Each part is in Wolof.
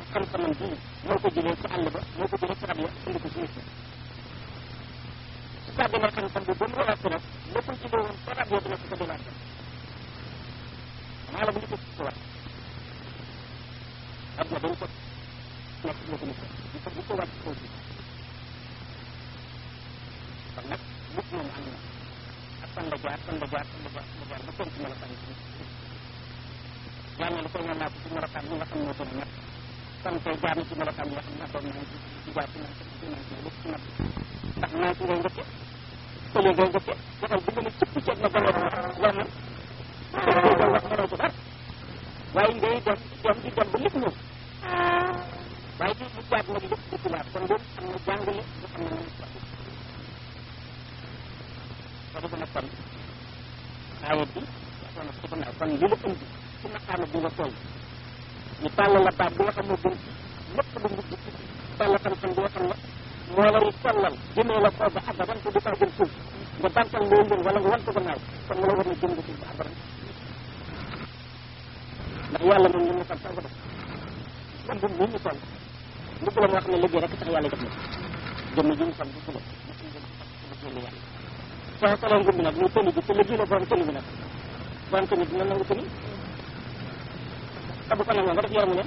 xam-xamam bii moo ko jëlee ci àll ba moo ko jëlee ci rab ya indi ko ci nit ñi su tàggalee xam-xam bi ba mu relaxé nag la ko jëlee woon ca rab ya dina ko ko delaat maa la bu ñu ko ci war adduna dañ ko nekk ci ko nit ñu ko bu ko wàcc kaw ci kon nag nit moom am na ak fan la jaar fan la jaar fan la jaar fan la jaar ba kenn ci melokaan bi yàlla li koy ñaan naa ko ci melokaan yi nga xam moo gën a ñett kon tey jaar na ci melokaan yi nga xam ne doon nañ ci ci jaar ci naan ci naan ci lépp ci natt ndax naa ci ngay njëkke tële ngay njëkke waxal bi nga ne cëpp ceeb na gën a war na koy wax mënoo ci dara waaye ngay dem dem di dem ba lépp ñëw waaye di lu jaar nag lépp di tubaab kon loolu am na jàngale lu xam ne nañ ko ko defee nag kon aayat bi waxoon na ci gannaaw kon li la indi ci maqaama bi nga toll ñu tàll la baat bi nga xam ne gën ci lépp lu nit ci tàll xam-xam bi nga xam ne moo lay sellal jëmee la koo ba abadan te du kaa gën suuf nga bantal loo ngën wala nga wan ko gannaaw kon mu la war na jëm nga suuf ba abadan ndax yàlla moom ñu mu xam sax ko def man bu ñu toll mbugg la moo xam ne liggéey rek tax yàlla def na jëmm ji ñu xam bu la liggéey yàlla soo solee ngëm bi nag muy tëni bi te liggéey la borom tëni bi nag borom tëni bi na nangu tëni te bu ko nangoo nga def yaramu ne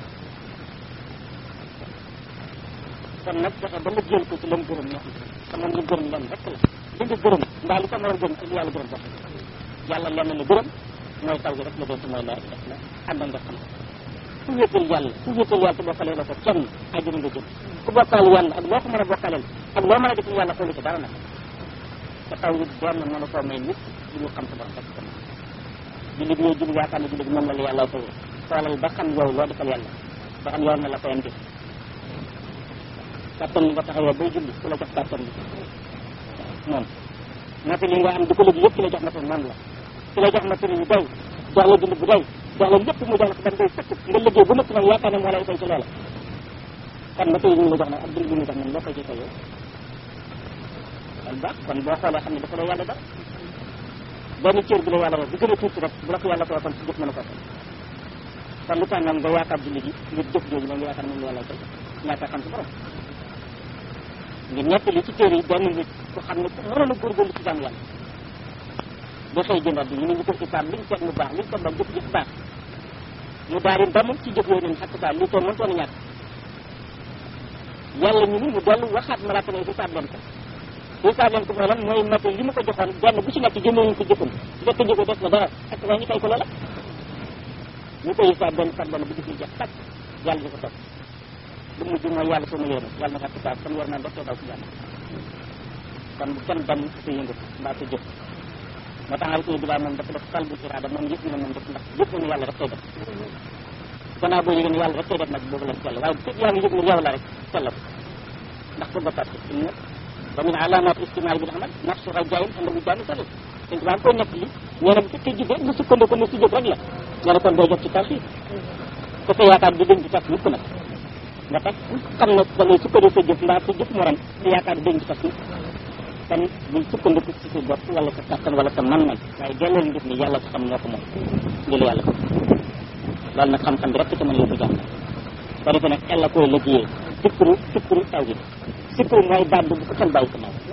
kon nag fexe ba liggéeyal ko ci lam gërëm ñoo te moom li gërëm len rek la li nga gërëm mbaa li ko mën a gërëm ak yàlla gërëm sax yàlla lenn la gërëm mooy taw gi rek la doon ci mooy la def la ànd nga xam ku wéetal yàlla ku wéetal yàlla te bokkalee la ko kenn àjjana nga jëm ku bokkaale yàlla ak loo ko mën a bokkaaleel ak loo mën a def yàlla xoolu ci dara nag te taw yi benn mën a koo may nit li ñu xam sa borom rek kon jullit ñooy julli yaakaar ne jullit moom la la yàlla tawee xoolal ba xam yow loo defal yàlla ba xam yoon na la koyam def kàttan li nga taxawee bay julli ku la jox kàttan bi moom nata li nga am di ko léegi yëpp ki la jox matal moom la ki la jox matal yu doy jox la dund bu doy jox la lépp mu jox la ko ban doy sëkk nga liggéey bu nëpp nag yaakaar ne moo lay fay ci loola kon matal yi ñu la jox nag ak dund bi ñu jox nag loo koy ci fay yow kon baax kon boo xoolee xam ne dafa la yàlla dara benn cër bi la yàlla wax bu gën a tuuti rek bu la ko yàlla ko kon ci jëf mën a ko fay kon lu tax nag nga yaakaar julli gi ngir jëf jooju la nga yaakaar moom la yàlla fay ñaata xam si borom ngir ñett li ci téere yi benn nit ku xam ne ku mënoon a góorgóorlu ci jàmm yàlla ba xëy jëndaat bi ñu ne ñu ko xisaab liñ teg mu baax liñ ko ba jëf jëf baax mu daal di ndamul ci jëf yooyu nen xakk saa lii toon mën toon a ñàkk yàlla ñu ni mu dellu waxaat malaaka ne xisaab leen ko xisaab leen ko mooy lan mooy mate li mu ko joxoon benn bu ci nekk jëmee ñu ko jëfam fekk jëko def na dara ak waa ñu fay ko loola ñu koy xisaab benn par benn bu jëf yi jeex tàkk yàlla di ko topp lu mujj mooy yàlla soo ma yéene yàlla na xakk saa kon war naa dox daw ci yàlla kon bu kenn dem sa yëngatu mbaa sa jëf moo tax alko bi laa moom dafa def qalbu iraada moom yëg na moom def ndax yëg na ne yàlla rek koy def gannaaw boo yëgee ne yàlla rek koy def nag boobu lañ sell waaye bu fekk yaa ngi yëg ne yow la rek sell ko ndax ko bokkaat ko inna wa min alaamaat istimaai bil amal nafsu rajayin ànd bu jaami sali dañ ko koy nekk li nee na bu fekkee jibee nga sukkandiku ne si jëf rek la nee na kon doo jot ci tawxiid te sa yaakaar bi dañ ci tas mukk nag nga tax xam ne da ngay sukkandiku sa jëf mbaa sa jëf morom sa yaakaar bi dañ ci tas mukk kon buñ sukkandiku ci sa bopp wala sa kattan wala sa man-man waaye delloo mbir mi yàlla ko xam ñoo ko moom ngir yàlla ko loolu nag xam-xam bi rek ci mën yóbbu jàmm ko defee nag ella koy liggéeyee sikru sikru taw gi sikru mooy baat bu ko xel bàyyi ko naaw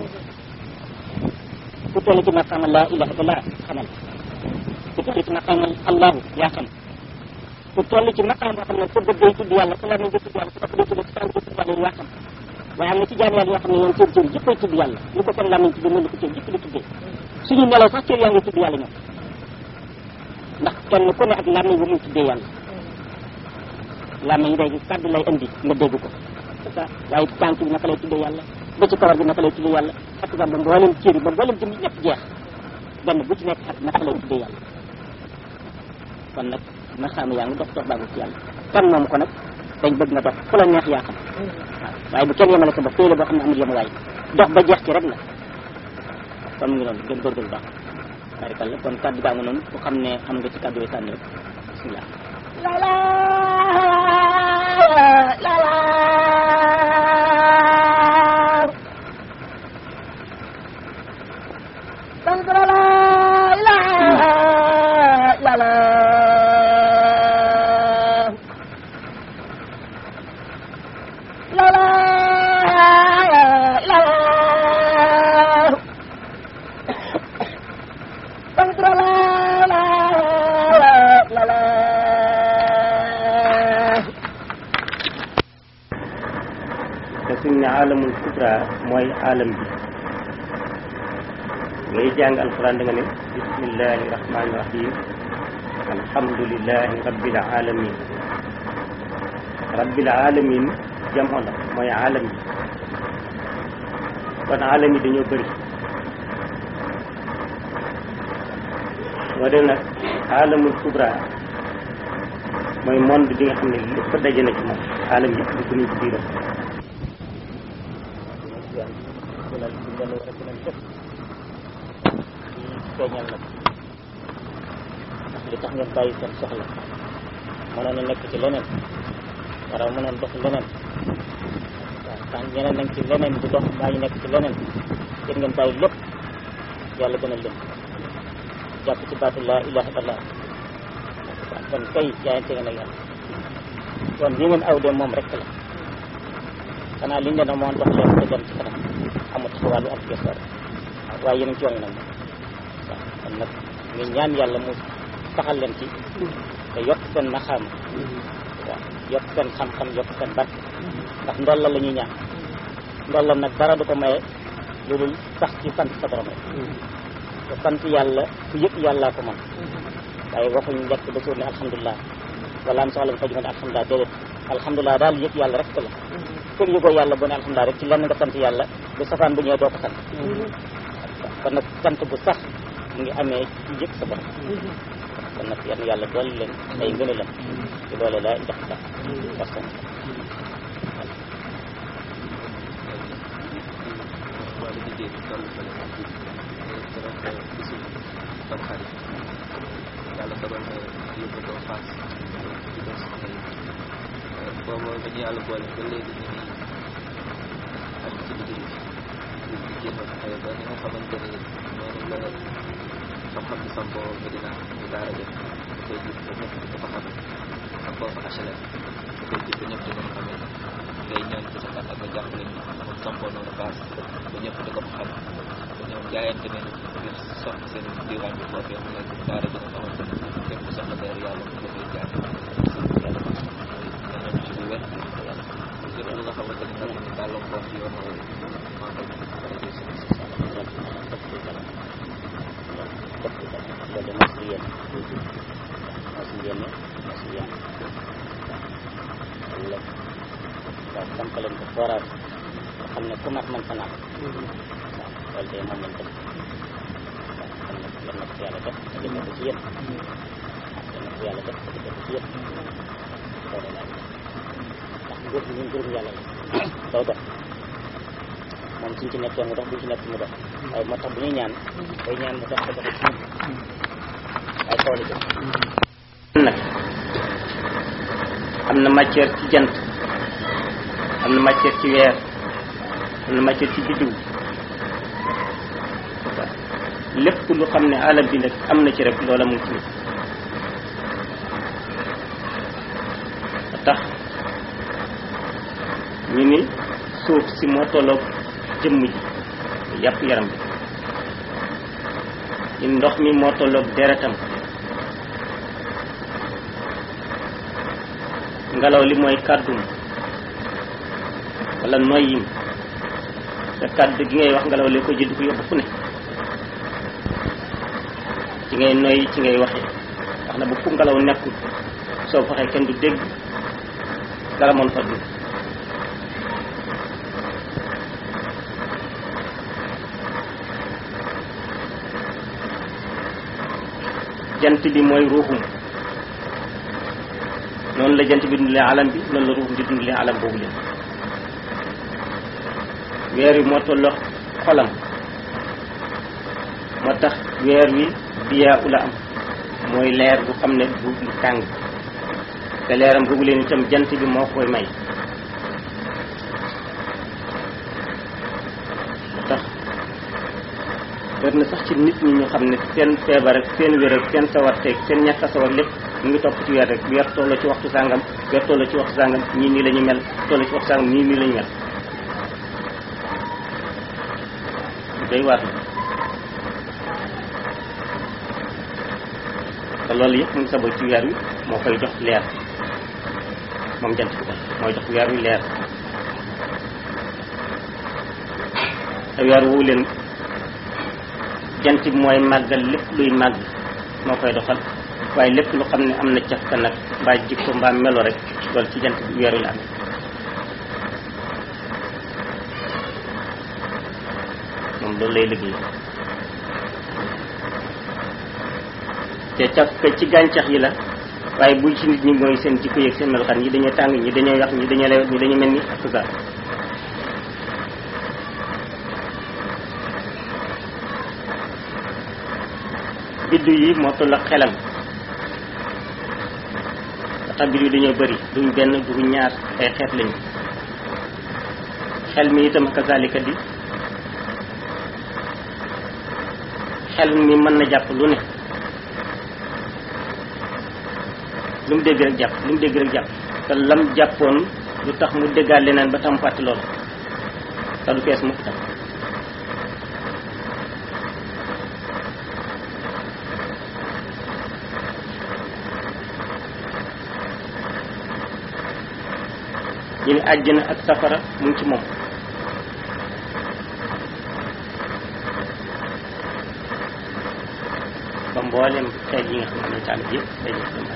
ku toll ci maqaama laa ilaha illallah xamal ku toll ci maqaama allahu yaa xam ku toll ci maqaam boo xam ne sa bët day tudd yàlla sa lamiñ day tudd yàlla sa bopp day tudd sa tànk day tudd yàlla yaa xam waaye am na ci jaam yàlla yoo xam ne ñoom seen cër yëpp ay tudd yàlla ñu ko seen lamiñ tudd mën ko cër yëpp di tuddee suñu nelaw sax cër yaa ngi tudd yàlla ñoom ndax kenn ku ne ak lamiñ ba muy tuddee yàlla lamiñ léegi kàddu lay indi nga dégg ko c'est ça waaye tànk bi naka lay tuddee yàlla ba ci kawar bi naka lay tuddee yàlla ak sax ba mboolem cër yi ba mboolem jëm ñëpp jeex benn bu ci nekk ak naka lay tuddee yàlla kon nag ma xam yaa ngi dox dox baagu ci yàlla kan moom ko nag dañ bëgg nga dox fu la neex yaa xam waaw waaye bu kenn yemale sa bopp téye boo xam ne amul yemuwaay dox ba jeex ci rek la kon mu ngi noonu gën góorgóorlu baax barikalla kon kàddu gaa nga noonu ku xam ne am nga ci kàddu yi sànni rek bismillah la la la la sant la la ilaha illallah la la la Tantra la la la la te suñ ne alamul kubra mooy alam bi ngay jàng alquran da nga ne bismillahi rahmani rahim alhamdulillahi rabbil alamin rabbil alamin jamoo la mooy alam bi kon alam yi dañoo bëri moo dem nag alamul kubra mooy monde bi nga xam ne lépp daje na ci moom alam yëpp dugg nañ ci biiram feeñal nag ndax li tax ngeen bàyyi seen soxla mënoon a nekk ci leneen wara mënoon dox leneen waaw tant ñeneen nañ ci leneen di dox mbaa ñu nekk ci leneen yéen ngeen bàyyi lépp yàlla gën a leen jàpp ci baatu laa ilaha illallah waaw kon kay jaayante ngeen ak yàlla kon li ngeen aw de moom rek la xanaa liñ leen amoon dox leen te dem ci kanam amut ci wàllu ak gestoor waaye yéen a ngi ci yoon nag moom waaw kon nag ñu ñaan yàlla mu saxal leen ci te yokk seen naxaam waaw yokk seen xam-xam yokk seen barke ndax ndolla la ñuy ñaan ndollam nag dara du ko maye lu dul sax ci sant sa borom rek te sant yàlla ku yëpp yàllaa ko man waaye waxuñ lekk ba suur ne alhamdulilah wala am soxla bu faju ne alhamdulilah déedéet alhamdulilah daal yëpp yàlla rek la kër yëgoo yàlla bu ne alhamdulilah rek ci lenn nga sant yàlla bu safaan bu ñëwee doo ko sant kon nag sant bu sax mu ngi amee ci yëg sa borom kon nag yal na yàlla dool leen ay ngëneelam ci doole la jox sax personne yàlla dogal na yóbbu ko Fass di doon soxla yi boobu ba ñu yàlla boole ba léegi ñu ngi am ci liggéey bi di jéem a fexe ba ni nga xamante ni noonu la xam-xam bi sampoo Medina ñu daara jëf da koy jib ba ñëpp di ko fa xam ak foofu HLM da koy jib ba ñëpp di ko fa xamee ngay ñaan ci sa kàttan nga jàppale ñu xam sampoo noonu Fass ba ñëpp di ko fa xam ba ñoom jaayante nañu ngir soxla seen diwaan bi foofee mu nekk daara ji nga xamante ni képp ku soxla dara yàlla mu koy jaar yàlla ñaan ci lu wér yàlla lépp lu nga xamante ni nag ñu gàllankoor ci yoon woowu maa ngi koy def ci suñu si loolu mos di yéen mos di yéen mos di yéen waaw lépp waaw samp leen ko forage nga xam ne ku mat man fa naan waaw loolu de moom lañ def waaw kon nag yal na ko yàlla def te defee ko ci yéen waaw yal na ko yàlla def te defee ko ci yéen loolu laa ndax nguur gi ñun nguur yàlla la day dox moom suñ ci nekkee mu dox buñ ci nekk mu dox waaye moo tax bu ñuy ñaan day ñaan mu dox te dox ci ñun ay toolu jëm nag am na matière ci jant am na matière ci weer am na matière ci biddiw lépp lu xam ne alam bi nag am na ci rek loola mu ngi ci nit tax ñu ni suuf si moo tolloog jëmm ji yàpp yaram bi ñu ndox mi moo tolloog deretam ngelaw li mooy kàddum wala noyyim te kàddu gi ngay wax ngelaw li ko jël di ko yóbbu fu ne ci ngay noyyi ci ngay waxee wax na bu fu ngelaw nekkul soo waxee kenn du dégg dara moon fa dugg jant bi mooy ruuxum noonu la jant bi dundalee alam bi noonu la ruuxum di dundalee alam boobu leen weer wi moo tolloo xolam moo tax weer wi biyaa ula am mooy leer bu xam ne du lu tàng te leeram boobu leen itam jant bi moo koy may moo tax war na sax ci nit ñi ñu xam ne seen feebar ak seen wér ak seen sawarteeg seen ñàkk a sawar lépp mu ngi topp ci weer rek weer tolloo ci waxtu sàngam weer tolloo ci waxtu sàngam ñii nii la ñu mel tolloo ci waxtu sàngam ñii nii la ñu mel day waar la te loolu yëpp mu ngi sabal ci weer wi moo koy jox leer moom jant bi mooy jox weer wi leer te weer woowu leen jant bi mooy màggal lépp luy màgg moo koy doxal waaye lépp lu xam ne am na cafka nag mbaa jikko mbaa melo rek loolu ci jant bi weer wi la am moom loolu lay liggéey te cafka ci gàncax yi la waaye bu ci nit ñi mooy seen jikko yeeg seen melokaan ñi dañoo tàng ñi dañoo yax ñi dañoo lewet ñi dañoo mel ni ak tout ça biddu yi moo toll ak xelam tax biddu yi dañoo bëri duñ benn duñ ñaar ay xeet lañu xel mi itam kazalika di xel mi mën na jàpp lu ne lu mu dégg rek jàpp lu mu dégg rek jàpp te lam jàppoon lu tax mu déggaat leneen ba tam fàtte loolu te du fees mukk tam ñu ne àjjana ak safara mu ngi ci moom ba mboolem xeet yi nga xam ne taalib yëpp day def dama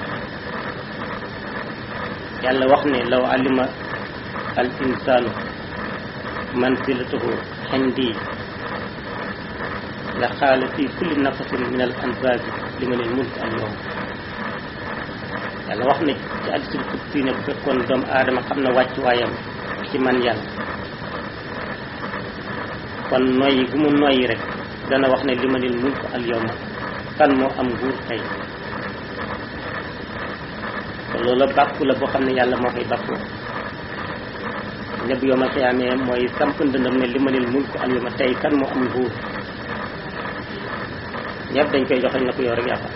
yàlla wax ne law alima al insanu manzilatahu indi la xaala fi kulli nafasin min al anfasi liman al mulk al yawm yàlla wax ne ci hadiisul qudsi ne bu fekkoon doomu aadama xam na wàcc waayam ci man yàlla kon noyyi gu mu noyyi rek dana wax ne limanil mulk al yawma kan moo am nguur tey te loola bàkku la boo xam ne yàlla moo koy bàkkoo ne bu yoma xiyaamee mooy samp ndëndam ne limanil mulk al yawma tey kan moo am nguur ñëpp dañ koy joxañ na ko yow rek yaa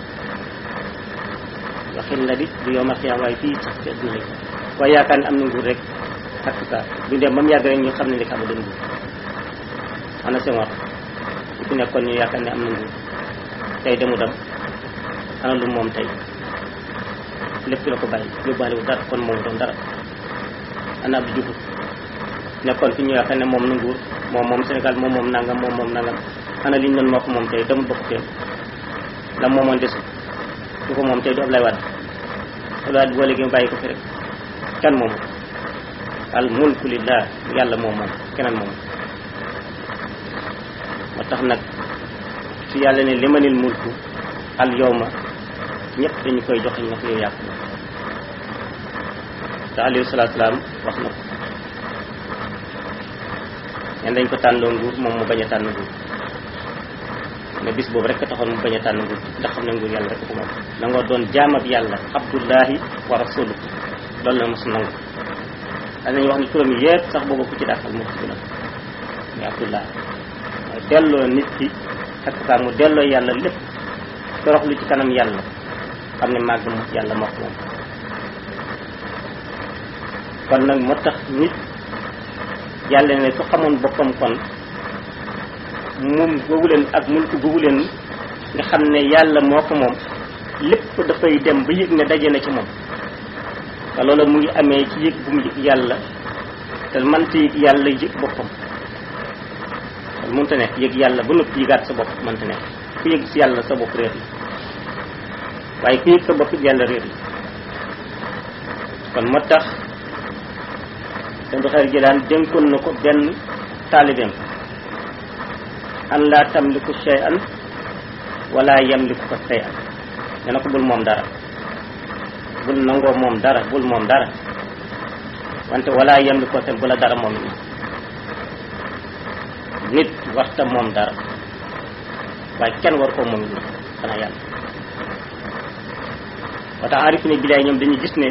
waxin la di du yoma xiyaam waaye fii sax ci adduna lañ waaye yaakaar ne am na nguur rek ak sa bu dem ba mu yàgg rek ñu xam ne li xam doon nguur ana seen wax bu fi nekkoon ñu yaakaar ne am na nguur tey demu dem ana lu moom tey lépp la ko bàyyi yóbbaale wu dara kon moom doon dara ana Abdou Diouf nekkoon fi ñu yaakaar ne moom na nguur moom moom Sénégal moom moom nangam moom moom nangam ana liñ doon moo ko moom tey demul bokk teen la moomoon desu du ko moom tey du Ablaye Wade Ablaye Wade boo léegi mu bàyyi ko fi rek kan moom al mulku lillah yàlla moom moom keneen moom moo tax nag su yàlla ne limanil mulku al yawma ñëpp dañu koy joxe na ko yow yàpp te alayhi salaatu salaam wax na ko ñen dañ ko tànnloo nguur moom mu bañ a tànn nguur ne bis boobu rek taxoon mu bañ a tànn nguur ndax xam ne nguur yàlla rek ko moom da nga doon jaamab yàlla abdullahi wa rasulu loolu la mos nangu danañ wax ni turam yépp sax boobu ku ci dàqal moo ci gën a muy abdullahi mooy delloo nit ki ak saa mu delloo yàlla lépp toroxlu ci kanam yàlla xam ne màgg mu yàlla moo ko moom kon nag moo tax nit yàlla ne su xamoon boppam kon moom googu leen ak mulku googu leen nga xam ne yàlla moo ko moom lépp dafay dem ba yëg ne daje na ci moom te loolu mu ngi amee ci yëg bu mu yëg yàlla te mënta yëg yàlla yëg boppam kon mënta nekk yëg yàlla ba noppi yëgaat sa bopp mënta nekk ku yëg si yàlla sa bopp réer la waaye ku yëg sa bopp yàlla réer la kon moo tax seen doxeer jëlaan dénkoon na ko benn taalibeem an laa tamliku shay'an wala yamliku ko shay'an ne na ko bul moom dara bul nangoo moom dara bul moom dara wante wala yamliku ko seen bu la dara moom it nit warta moom dara waaye kenn war koo moom it nag xanaa yàlla ba tax arif ne bilaay ñoom dañuy gis ne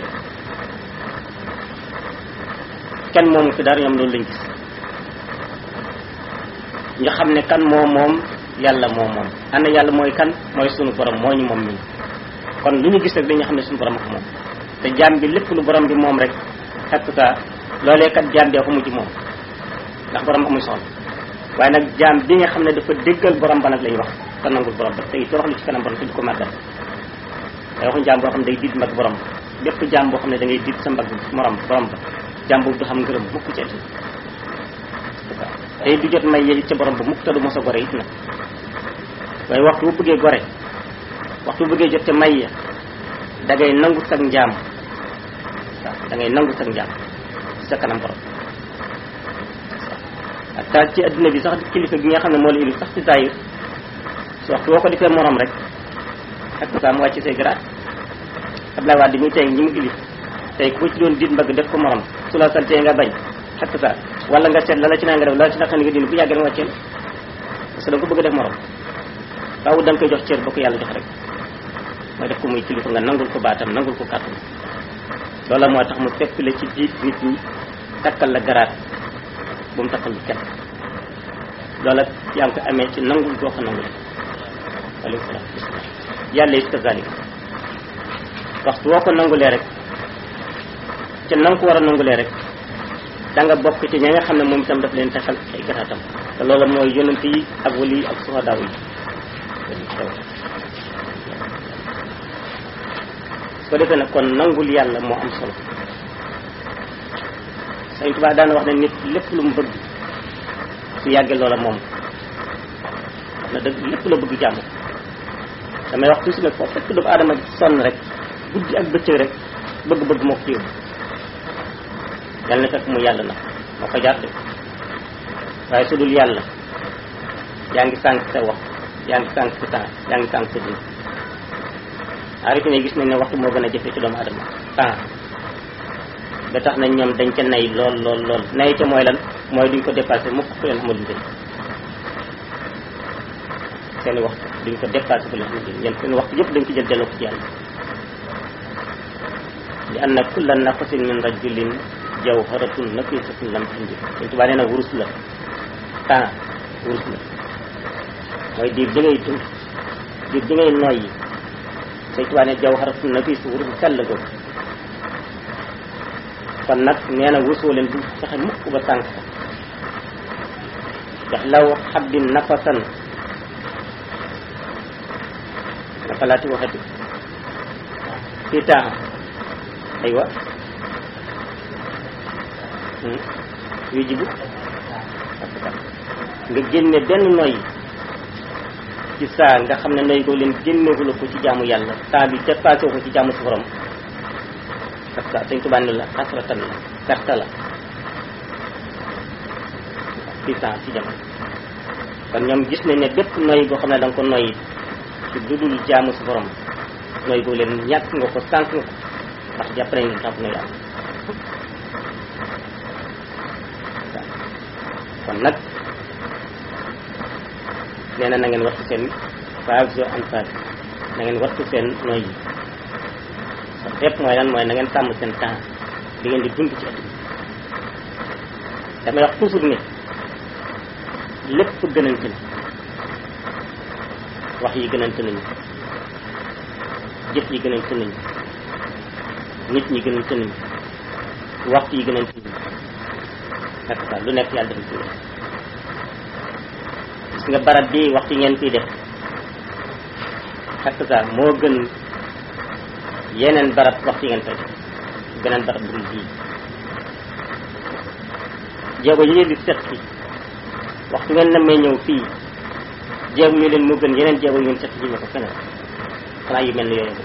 kenn moomu fi dara ñoom loolu lañ gis nga xam ne kan moo moom yàlla moom moom ana yàlla mooy kan mooy sunu borom moo ñu moom ñun kon lu ñu gis rek dañu xam ne suñu borom ko moom te jaam bi lépp lu borom bi moom rek xekk saa loolee kat jaam bee ko mujj moom ndax borom amuy soxla waaye nag jaam bi nga xam ne dafa déggal borom ba nag lañu wax te nangul borom ba tey toroxlu ci kanam borom te di ko màggal day waxuñ jaam boo xam ne day diit mbagg borom bépp jaam boo xam ne da ngay diit sa mbagg morom borom ba jaam boobu du xam ngërëm mukk ci ati tey du jot may yéeg ca borom ba mukk te du mos a gore it nag waaye waxtu bu bëggee gore waxtu bu bëggee jot ca may ya da ngay nangu sag njaam waaw da ngay nangu sag njaam ci sa kanam borom ak taal ci adduna bi sax kilifa gi nga xam ne moo la indi sax ci zahir su waxtu boo ko defee morom rek ak saa mu wàcc say garaat Abdoulaye Wade mi tey ñi mu ilif tey ku ci doon diit mbagg def ko morom su la santee nga bañ ak saa wala nga seet la la ci naa nga def la la ci naqari nga dindi bu yàggee nga wàcceel parce que da nga ko bëgg a def morom faaw da nga koy jox cër ba ko yàlla jox rek mooy def ko muy kilifa nga nangul ko baatam nangul ko kàttan loola moo tax mu fekk la ci jiit nit ñi takkal la garaat bu mu takkal lu kenn loola yaa ngi ko amee ci nangul goo ko nangul alayhi salaam yàlla it kazalik waxtu woo ko nangulee rek ca na nga ko war a nangulee rek da nga bokk ci ña nga xam ne moom itam daf leen takkal ay garaatam te loola mooy yonent yi ak wali yi ak suhadaaw yi su ko defee nag kon nangul yàlla moo am solo Sëñ Tuubaa daana wax ne nit lépp lu mu bëgg su yàggee loola moom wax na dëgg lépp la bëgg jàmm damay wax toujours nag foofu fekk doomu aadama sonn rek guddi ak bëccëg rek bëgg-bëgg moo ko ci yóbbu yàlla na fekk mu yàlla na moo ko jaar de waaye su dul yàlla yaa ngi sànq sa wax yaa ngi sànq sa temps yaa ngi sànq sa dund arrêté ne gis nañ ne waxtu moo gën a jafe ci doomu adama temps ba tax nañ ñoom dañ ca nay lool lool lool nay ca mooy lan mooy duñ ko dépassé mukk fu leen xamal njëriñ seeni waxtu duñ ko dépassé fu leen xamal njëriñ ñen seen waxtu yëpp dañ ko jël delloo ko ci yàlla li anna kulla nafasin min rajulin jawharatun nafisatun lam tunjib dañ tubaa nee na wurus la temps wurus la mooy diir di ngay dund diir di ngay noyyi Sëñ Tuubaa ne jawharatun nafis wurus sell ko kon nag nee na wurusoo leen bu fexe mukk ba sànq ko ndax law xabbin nafasan naka laati waxati fii temps aywa yu jibu nga génne benn noyyi ci saa nga xam ne noyyi ko leen génneewula ko ci jaamu yàlla temps bi dépassé ko ci jaamu su borom parce que Sëñ Tuubaa ne la xasratan la perte la ci saa ci jamono kon ñoom gis nañ ne bépp noyyi boo xam ne da nga ko noyyi ci dudul jaamu su borom noyyi ko leen ñàkk nga ko sànq nga ko ndax jàpp nañ ne tax na yàlla kon nag nee na na ngeen wattu seen phase en phase na ngeen wattu seen noy yi sa lépp mooy lan mooy na ngeen sàmm seen temps di ngeen di dund ci àdduna damay wax toujours ne lépp gënante na wax yi gënante nañu jëf yi gënante nañu nit ñi gënante nañu waxtu yi gënante nañu nekk sax lu nekk yàlla def ci gis nga barab bi waxtu yi ngeen fiy def xakk sa moo gën yeneen barab waxtu yi ngeen fay def beneen barab bu dul bii jéego yi ngeen di set fi waxtu ngeen namee ñëw fii jéego yu leen moo gën yeneen jéego yu ngeen set ji ko feneen xanaa yu mel ni yooyu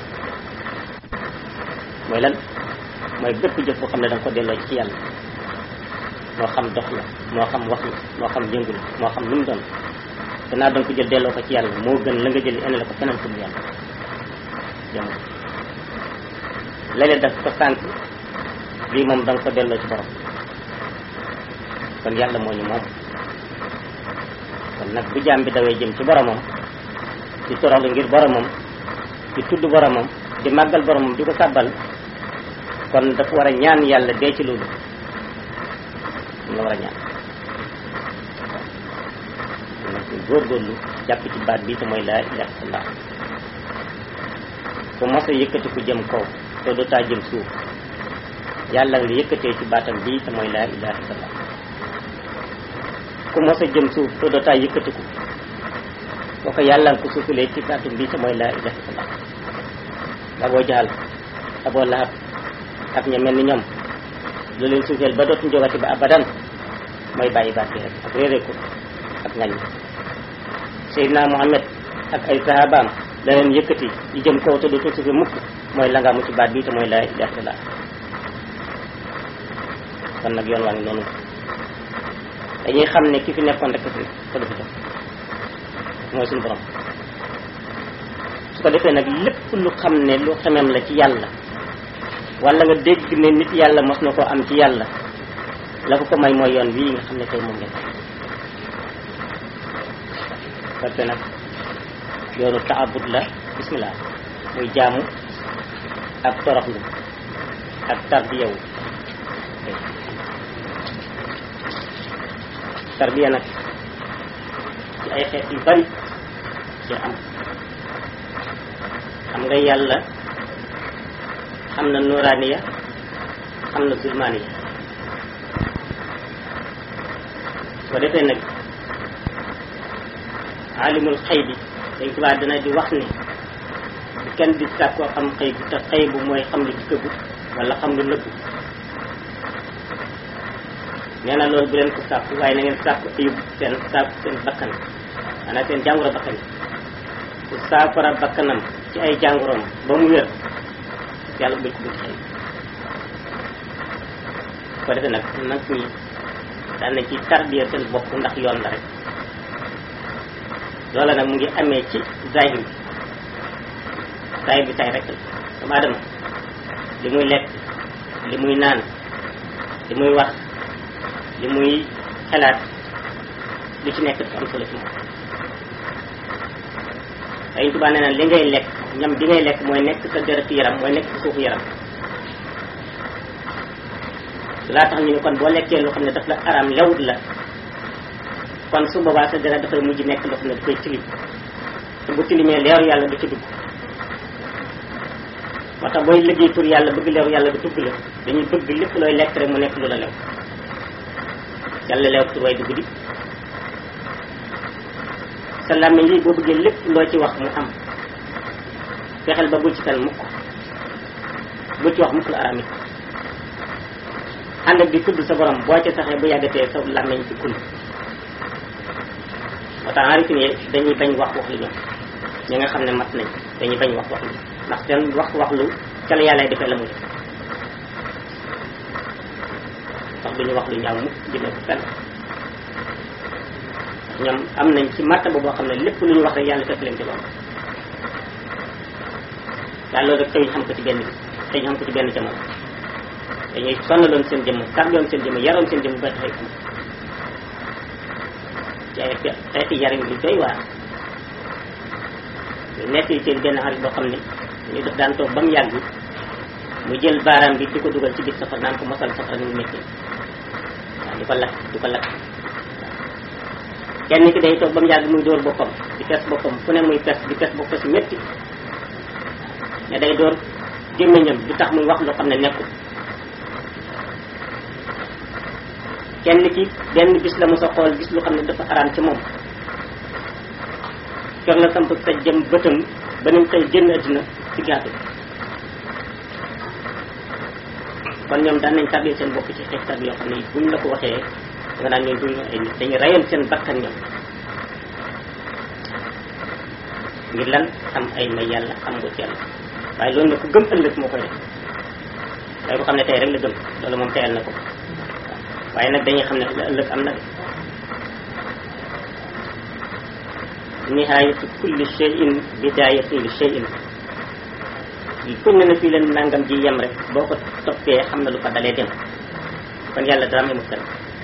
mooy lan mooy bépp jëf boo xam ne da nga ko delloo ci yàlla moo xam dox la moo xam wax la moo xam yëngu la moo xam lu mu doon gannaaw da nga ko jël delloo ko ci yàlla moo gën la nga jël ene la ko feneen fu yàlla jamono léeg-léeg daf ko sànq lii moom da nga ko delloo ci borom kon yàlla moo ñu moom kon nag bu jaam bi dawee jëm ci boromam di toroxlu ngir boromam di tudd boromam di màggal boromam di ko sàbbal kon dafa war a ñaan yàlla dee ci loolu nga war a ñaan ñu góorgóorlu jàpp ci baat bi te mooy laa ilaha illallah ku mos a yëkkati ku jëm kaw te du taa jëm suuf yàlla nga yëkkatee ci baatam bii te mooy laa ilaha illallah ku mos a jëm suuf te du taa yëkkatiku boo ko yàlla nga ko suufulee ci baatam bii te mooy laa ilaha illallah aboo jaxal aboo lahab ak ña mel ni ñoom lu leen suufeel ba dootuñ jógati ba abadan mooy bàyyi baat bi rek ak réeree ko ak ngañ Seydina Muhammad ak ay sahabaam da leen yëkkati yi jëm kaw te dootuñ suufe mukk mooy la nga mu ci baat bi te mooy laa ilaha illallah kon nag yoon waa ngi noonu dañuy xam ne ki fi nekkoon rek fi te du fi jóg mooy suñu borom su ko defee nag lépp lu xam ne lu xemem la ci yàlla wala nga dégg ne nit yàlla mos na koo am ci yàlla la ko ko may mooy yoon wii nga xam ne tey moom ngeen parce que nag yoonu taabud la bismillah muy jaamu ak toroxlu ak tarbiyawu tarbiya nag ci ay xeet yu bari ci am xam nga yàlla xam na nuraaniya xam na zulmaaniya soo defee nag alimul xëy bi dañ tubaa dana di wax ni bu kenn di sàkkoo xam xëy bu te xëy bu mooy xam lu jikkagu wala xam lu nëbbu nee na loolu bu leen ko sàkku waaye na ngeen sàkku ayub seen sàkku seen bakkan maanaam seen jàngoro bakkan ku saafara bakkanam ci ay jàngoroom ba mu wér yàlla bëgg bëgg xëy ko defee nag nag ñi daan nañ ci tarbiya seen bopp ndax yoon la rek loola nag mu ngi amee ci zahir bi zahir bi tay rek la doomu aadama li muy lekk li muy naan li muy wax li muy xalaat lu ci nekk dafa am solo ci moom Sëriñ Tuubaa nee na li ngay lekk ñam bi ngay lekk mooy nekk sa deretu yaram mooy nekk sa suufu yaram laa tax ñu ne kon boo lekkee loo xam ne daf la araam lewut la kon su boobaa sa deret dafay mujj nekk loo xam ne dafay tilim te bu tilimee leeru yàlla du ci dugg moo tax booy liggéey pour yàlla bëgg leeru yàlla du dugg la dañuy bëgg lépp looy lekk rek mu nekk lu la lew yàlla leew tur way dugg di sa làmmiñ lii boo bëggee lépp loo ci wax mu am fexeel ba bul ci tal mukk bul ci wax mukk lu araam it ànd ak di tudd sa borom boo ca saxee bu yàggatee sa làmmiñ di kul moo tax arifin yi dañuy bañ wax wax lu ñoom ñi nga xam ne mat nañ dañuy bañ wax wax lu ndax seen wax wax lu ca la yàlla defee la mu def wax duñu wax lu ñaaw mukk jëmee ko fenn ñoom am nañ ci martaba boo xam ne lépp lu ñu wax rek yàlla fekk leen ci loolu daal loolu rek tey ñu xam ko ci benn bi tey ñu xam ko ci benn jamono dañuy sonnaloon seen jëmm tarbiyoon seen jëmm yaroon seen jëmm ba taxay xam ci ay xeeti yaram yu doy waar nekk yi seen benn xarit boo xam ne ñu def daan toog ba mu yàgg mu jël baaraam bi di ko dugal ci biir safara naan ko mosal safara ni mu métti waaw di ko lakk di ko lakk kenn ki day toog ba mu yàgg muy dóor boppam di pes boppam fu ne muy pes di pes bopp si métti ne day dóor gémmiñam du tax muy wax loo xam ne nekkul kenn ki benn bis la mos a xool gis lu xam ne dafa araam ci moom kër la samp sa jëm bëtam ba ni mu xëy génn àddina ci gaatu kon ñoom daan nañ tàbbee seen bopp ci xeex tab yoo xam ne buñ la ko waxee nga naan ñoom duñu ay nit dañuy rayoon seen bakkan ñoom ngir lan xam ay may yàlla xam nga ci yàlla waaye loolu nag ku gëm ëllëg moo koy def waaye bu xam ne tey rek la gëm loolu moom teyal na ko waaye nag dañuy xam ne ëllëg am na de nihayatu kulli shay'in bidayatu li shay'in li kuñ ne na fii leen nangam ji yem rek boo ko toppee xam na lu ko dalee dem kon yàlla dara amul fenn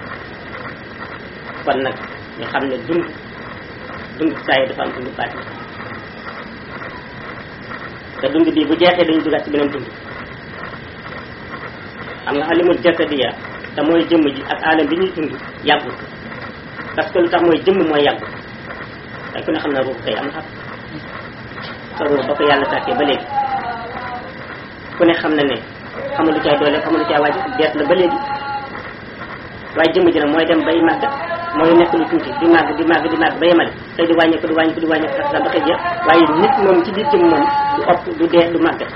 kon nag ñu xam ne dund dund saa yi dafa am dund baati te dund bii bu jeexee dañu dugaat ci beneen dund xam nga alimul jasadiya te mooy jëmm ji ak alam bi ñuy dund yàggul parce que lu tax mooy jëmm mooy yàggul waaye ku ne xam na ruux kay am xaq sa ruux ba ko yàlla sàkkee ba léegi ku ne xam na ne xamul lu caay doole xamul lu caay wàcc deet la ba léegi waaye jëmm ji nag mooy dem bay màgg mooy nekk lu tuuti di màgg di màgg di màgg ba yemale tey di wàññeeku di wàññeeku di wàññeeku sax ba koy jeex waaye nit moom ci biir jëmm moom du ëpp du dee du màgg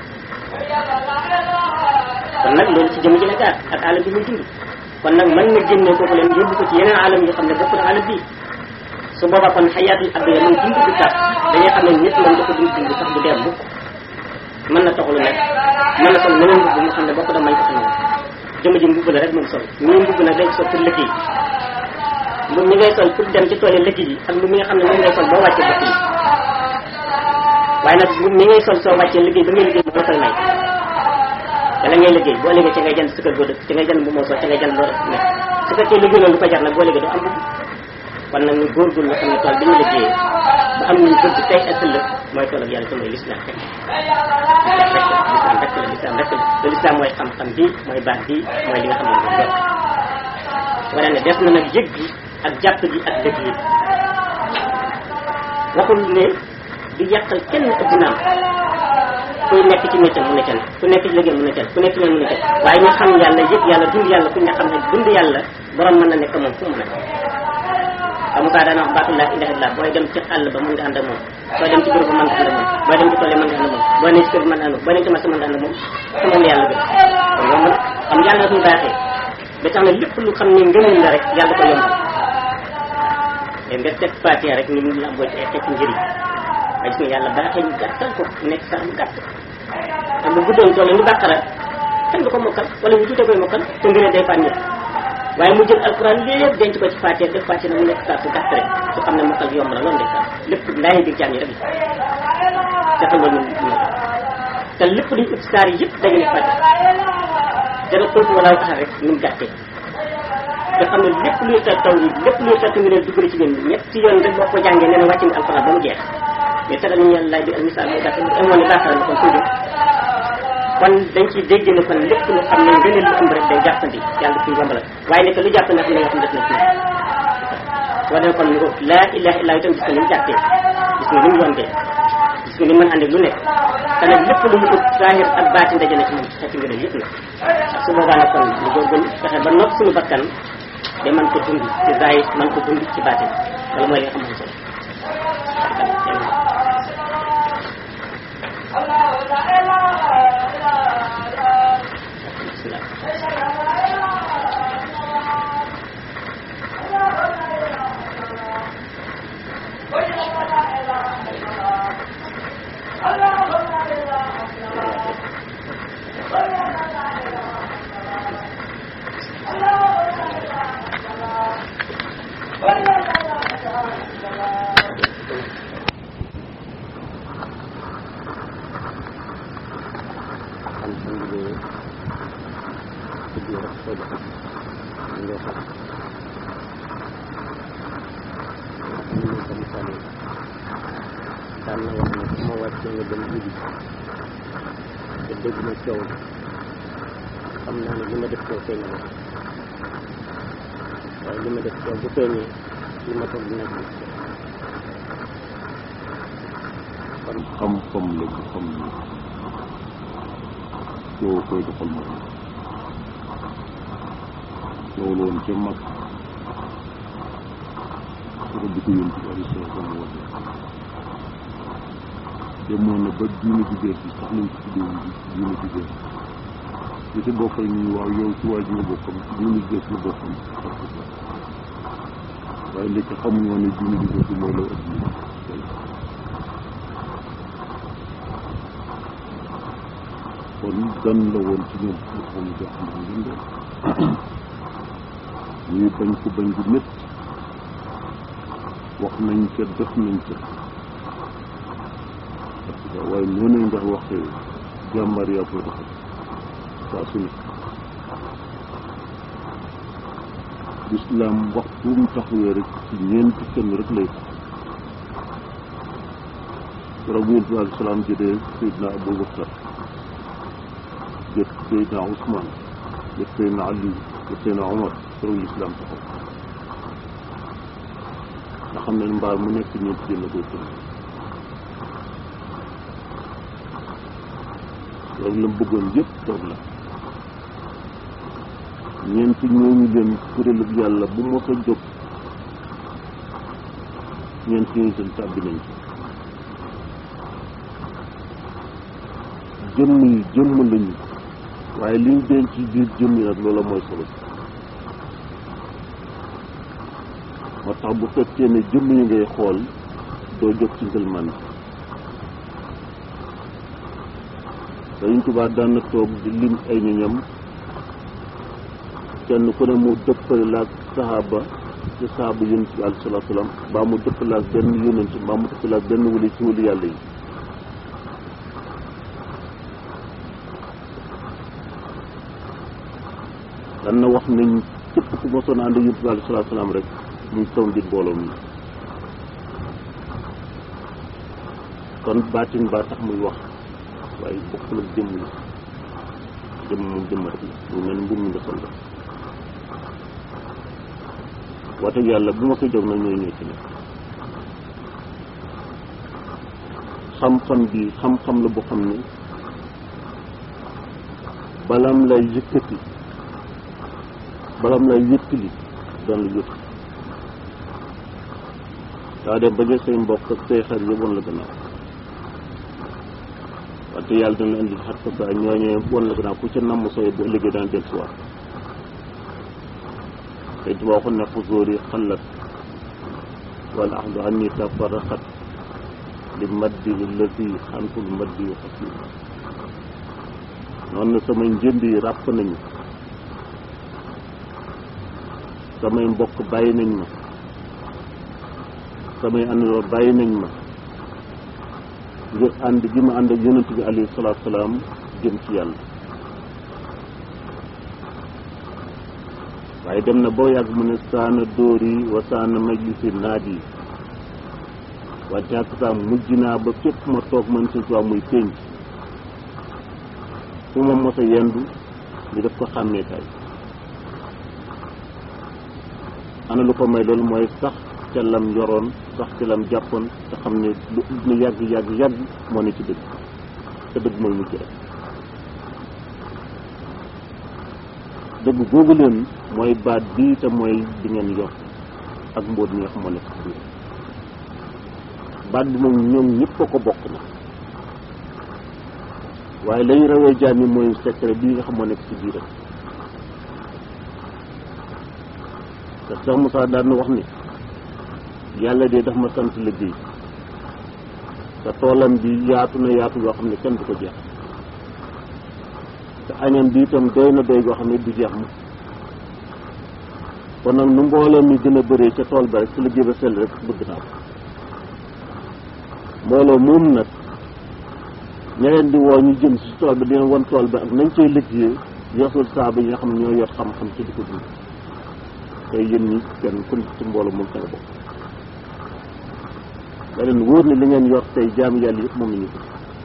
kon nag loolu ci jëmm ji la gaar ak alam bi muy dund kon nag mën na génne kooku leen yóbbu ko ci yeneen alam yoo xam ne bokkul alam bii su boobaa kon xayaatul abdiya moom dund du tax dañuy xam ne nit moom dafa dund dund sax du dee mukk mën na taxulu nag mën na sol meneen mbubb mu xam ne bokk da mañ ko xam ne jëmm ji mbubb la rek moom sol ñii mbubb nag dañ sol pour liggéey mbubb mi ngay sol pour dem ci tool yi liggéey yi ak mbubb mi nga xam ne moom ngay sol boo wàccee bokk yi waaye nag mbubb mi ngay sol soo wàccee liggéey ba ngay liggéey moo koy may wala ngay liggéey boo liggéey ci ngay jënd sa kër boo dëkk ci ngay jënd bu moo sol ci ngay jënd loo def nekk su fekkee liggéey loolu du ko jar nag boo liggéey doo am mbubb kon nag ñu góorgóorlu nga xam ne tool bi ñu liggéeyee ba am nañu bëgg tey ak ëllëg mooy tool ak yàlla te mooy lislaam rek lislaam rek la lislaam rek la te lislaam mooy xam-xam bi mooy baax bi mooy li nga xam ne mooy jot wane ne des na nag yëg gi ak jàpp gi ak dëgg yi waxul ne du yàqal kenn ëpp naam kuy nekk ci métier mu ne ca ne ku nekk ci liggéey mu ne ca ne ku nekk ci ñoom mu ne ca ne waaye ñu xam yàlla yëg yàlla dund yàlla ku ñu xam ne dund yàlla borom mën na nekk moom fu mu nekk xam nga daana wax baatu laa ilaha illallah booy dem ci àll ba mën nga ànd ak moom booy dem ci bureau ba mën nga ànd ak moom booy dem ci tool yi mën nga ànd ak moom booy nekk ci kër bi mën nga ànd ak moom booy nekk ci marché mën nga ànd ak moom te moom yàlla gën kon yomb na xam yàlla suñu baaxee ba tax na lépp lu xam ne ngëmul la rek yàlla ko yombal te nga teg fatiha rek ni mu la boo ci ay xeeti njëriñ waaye gis nga yàlla baaxee ñu gàttal ko nekk sax mu gàtt te bu guddoon tool ni bàqara kenn du ko mokkal wala ñu tuutee koy mokkal te ngënee day fànn waaye mu jël alquran lépp denc ko ci Fatiha def Fatiha na mu nekk saa su gàtt rek su xam ne mokkal yomb la loolu de saa lépp laay bi jaam yi rek la dafa loolu ñu te lépp duñ ut saar yi yëpp dañu nekk Fatiha dara kooku wala tax rek nu mu gàttee nga xam ne lépp luy taw taw yi lépp luy taw nga leen dugg ci ñun ñetti yoon rek boo ko jàngee nee na wàcc nga alquran ba mu jeex mais te dañu yàlla laaj bi al misaal moo gàtt bu amoon ne baaxal na kon tuuti kon dañ ciy dégg ne kon lépp lu xam ne ngëneel lu ëmb rek day jàppandi yàlla kuy yombalal waaye nekk lu jàppandi xam ne yoo xam ne def na ci wane kon ni ko laa ilaha illa itam gis nga ni mu jàppee gis nga ni mu yombee gis nga ni mën ànd ak lu nekk te nag lépp lu mu ut saahir ak baatin daje na ci moom xeeti ngëneel yëpp nag su boobaa nag kon ñu góorgóorlu fexe ba nopp suñu bakkan de man ko dund ci zaahir man ko dund ci baatin wala mooy li nga xam ne solo coow xam naa ne li ma def coow feeñ na waaye li ma def coow bu feeñee li ma toog dina gis kon xam-xam la bu xam ne coow koy doxal moom coow la woon ca mag soo di ko yónni ci ari soo sama woote demoon na ba diine ju bees bi sax lañ ko tuddee diine ju bees li ci bokk ñu waaw yow ci waa ji nga bokkam ci diine ju bees la bokkam waaye léegi xamuñu woon ne diine ju bees bi mooy law adduna kon gan la woon ci ñoom nga xam ne jox nañ leen de ñuy bañ ko bañ bu métti wax nañ ca def nañ ca waaye noonu nga waxee jàmbar yaa koy doxal saa su nekk lislaam waxtu mu taxawee rek ci ñeenti kenn rek lay keroog bu yonent bi aleyhi salaam jëlee Seydina Aboubacar jët Seydina Ousmane jët Seydina Ali jët Seydina Omar keroog lislaam taxaw nga xam ne mbaar mu nekk ñeenti jën la koy tënk loolu la mu bëggoon yëpp toog la ñeenti ñooñu leen kuréelu yàlla bu mos a jóg ñeenti ñooñu seen tàbbi nañ ci jëmm yi jëmm lañu waaye liñ denc ci biir jëmm yi nag loola mooy solo moo tax bu fekkee ne jëmm yi ngay xool doo jóg ci ngëlman Sëriñ Tuubaa daan na toog di lim ay ñoñam kenn ku ne mu dëppale laag saxaaba ci saxaaba yonent bi alayhi salaatu salaam mbaa mu dëppale ak benn yonent mbaa mu dëppale ak benn wali ci wali yàlla yi dan na wax nañ képp ku mosoon ànd yonent bi alayhi salaatu salaam rek muy taw di mbooloo mi kon baatin baa tax muy wax waaye bokkul ak jëmm la jëmm moom jëmm rek la mu mel ni mbir mi nga sol la wax dëgg yàlla bu ma ko jóg nag ñooy ñëw ci nekk xam-xam bi xam-xam la boo xam ne balam lay yëkkati balam lay yëkkali doon la yëkkati daa dem ba jël say mbokk ak say xar yëpp woon la gannaaw wante yàlla dana indi xat ko ba ñooñee woon la gannaaw ku ca namm sooy bu ëllëgee daan del siwaat te tuba waxoon ne xusóor yi xalat wala ahdu anni tafarraqat li maddi alladi xantul maddi yu xasim noonu na samay njënd yi ràpp nañu samay mbokk bàyyi nañ ma samay àndandoo bàyyi nañ ma ngir ànd gi ma ànd ak yonent bi alayhi salaatu salaam jëm ci yàlla waaye dem na boo yàgg mu ne saana dóor yi wa saana majlisi naat yi wante ak saa mujj naa ba fépp ma toog man si waa muy pénc fu ma mos a yendu ñu def ko xàmmeekaay ana lu ko may loolu mooy sax ca lam yoroon sax ca lam jàppoon te xam ne lu ñu yàgg yàgg yàgg moo ne ci dëgg te dëgg mooy mujj rek dëgg googu leen mooy baat bii te mooy bi ngeen yor ak mbóot mi nga xam moo nekk ci biir baat bi moom ñoom ñëpp a ko bokk na waaye lañu rawee jaam yi mooy secret bii nga xam moo nekk ci biiram te Cheikh Moussa daan na wax ni yàlla de daf ma sant liggéey te toolam bi yaatu na yaatu yoo xam ne kenn du ko jeex te añam bi itam doy na doy goo xam ne du jeex mu kon nag nu mbooloo mi gën a bëree ca tool ba rek su liggéey ba sell rek bëgg naa ko mbooloo moom nag ña leen di woo ñu jëm si tool ba dina won tool ba ak nañ cay liggéeyee yosul saaba yi nga xam ne ñoo yor xam-xam ci di ko dund tey yéen ñi kenn ku ci mbooloo moom tanga bokk da leen wóor ne li ngeen yor tey jaami yàlla yëpp moom la ñu ko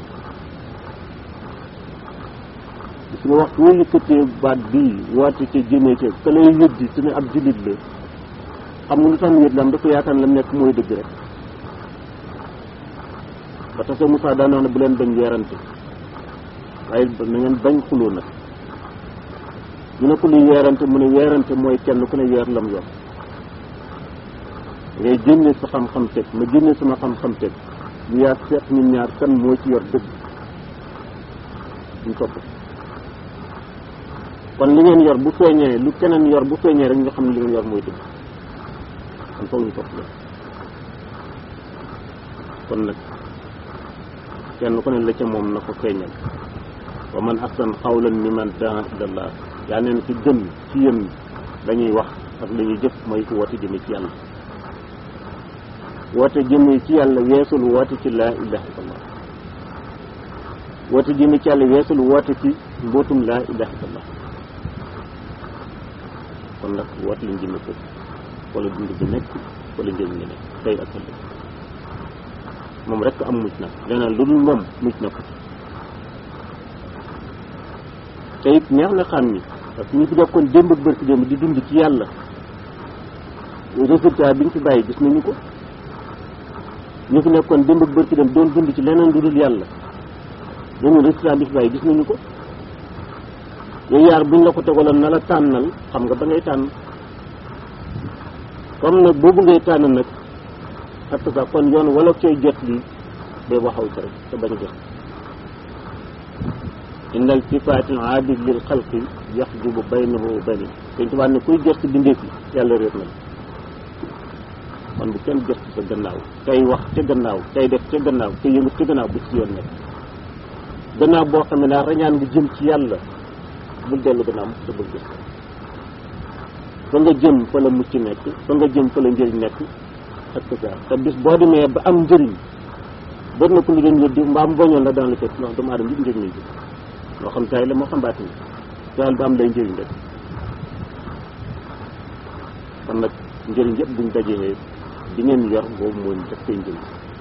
gis nga waxtu woo yëkkatee baat bii woote ca jëmee ca ka lay yëddi su ne ab jullit la xam nga lu tax mu yëd la am dafa yaakaar la nekk mooy dëgg rek ba tax sa Moussa daan wax ne bu leen bañ weerante waaye na ngeen bañ xuloo nag ñu ne ko luy weerante mu ne weerante mooy kenn ku ne weer lam yor ngay génne sa xam-xam teg ma génne sama xam-xam teg ñu yaa seet ñun ñaar kan moo ci yor dëgg ñu topp kon li ngeen yor bu feeñee lu keneen yor bu feeñee rek nga xam ne li ngeen yor mooy dëgg kon foog ñu topp la kon nag kenn ku ne la ca moom na ko feeñal wa man ahsan qawlan mimman daa ilallah yaa neen ci gën ci yéen dañuy wax ak la ñuy jëf mooy ko woote jëme ci yàlla woote jëme ci yàlla weesul woote ci laa ilaha illallah woote jëme ci yàlla weesul woote ci mbootum laa ilaha illallah kon nag woote lañ jëme ko wala dund bi nekk wala njëriñ li nekk tey ak ëllëg moom rek am mucc nag leneen lu dul moom mucc na ko te it neex na xam ni parce que ñu fi dekkoon démb ak bërki démb di dund ci yàlla résultat bi ñu fi bàyyi gis nañu ko ñu fi nekkoon démb ak bërki dem doon dund ci leneen lu dul yàlla ñooñu l'islam bi fi bàyyi gis nañu ko yooyu yaar buñ la ko tegaloon na la tànnal xam nga ba ngay tànn comme nag boobu ngay tànn nag ak sa kon yoon wala cooy jot lii day waxaw ci rek te bañ a jot inna iltifaati al aabid lil xalqi yaxjubu baynahu wa bayni dañ tubaab ne kuy gëstu bindeef yi yàlla réer na la kon bu kenn gëstu sa gannaaw tey wax ca gannaaw tey def ca gannaaw tey yëngu ca gannaaw bu ci yoon nekk gannaaw boo xam ne daa rañaan nga jëm ci yàlla bul dellu gannaaw te bul gëstu fa nga jëm fa la mucc nekk fa nga jëm fa la njëriñ nekk ak ça te bis boo demee ba am njëriñ bër na ko lu doon yëddi mbaam boñoon la daan la fekk ndax doomu aadama yëpp njëriñ lay jëm moo xam tay la moo xam baati daal ba am lay njëriñ rek kon nag njëriñ yëpp buñ dajee di ngeen yor boobu mooy def koy njëriñ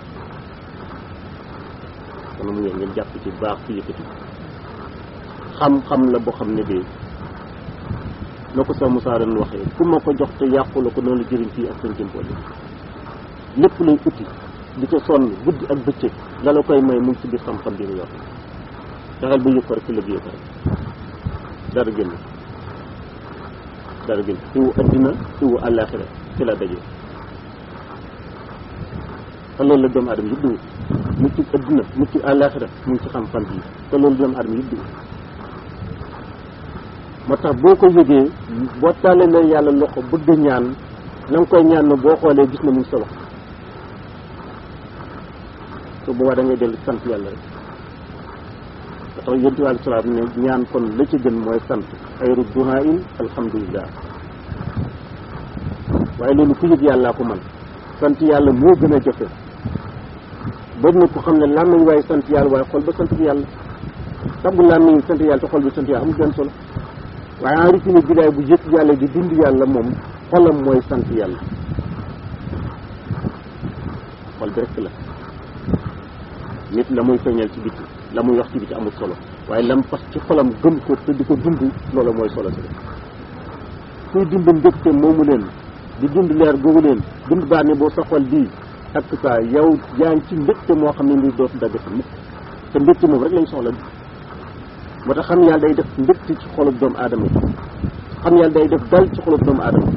kon mu ngeen ngeen jàpp ci baax ci yëkkati xam-xam la boo xam ne bii na ko sa Moussa ren waxee ku ma ko jox te yàqu la ko noonu la jëriñ fii ak seen jëmpoole lépp lay uti di ko sonn guddi ak bëccëg la la koy may mu ngi ci biir xam-xam bi nga yor fexeel ba yëg ko rek ci liggéey ko rek dara génn dara génn xiwu addina xiwu àllaaxira ci la daje te loolu la doomu aadama yëpp di wut mucc addina mucc àllaaxira mu ngi ci xam-xam bi te loolu doomu aadama yëpp di wut moo tax boo ko yëgee boo tàllee la yàlla loxo bëgg ñaan la nga koy ñaan na boo xoolee gis na mu ngi sa loxo su boobaa da ngay dellu sant yàlla rek ba tax yonent bi alei salaam ne ñaan kon la ci gën mooy sant xayru duhain alhamdulillah waaye loolu ku yëg yàllaa ko man sant yàlla moo gën a jafe bari na ko xam ne làmmiñ waaye sant yàlla waaye xol ba sant bi yàlla taggu làmmiñ sant yàlla te xol bi sant yàlla amul benn solo waaye en rifine bidaay bu yëg yàlla di dund yàlla moom xolam mooy sant yàlla xol bi rek la nit la muy feeñal ci biti la muy wax ci biti amul solo waaye lam fas ci xolam gëm ko te di ko dund loola mooy solo si kuy dund mbégte moomu leen di dund leer googu leen dund baa ne boo sa xol bii ak saa yow yaa ngi ci mbégte moo xam ne ni dootu daggati mukk te mbégte moom rek lañ soxla moo tax xam yàlla day def mbégte ci xolub doomu aadama xam yàlla day def dal ci xolub doomu aadama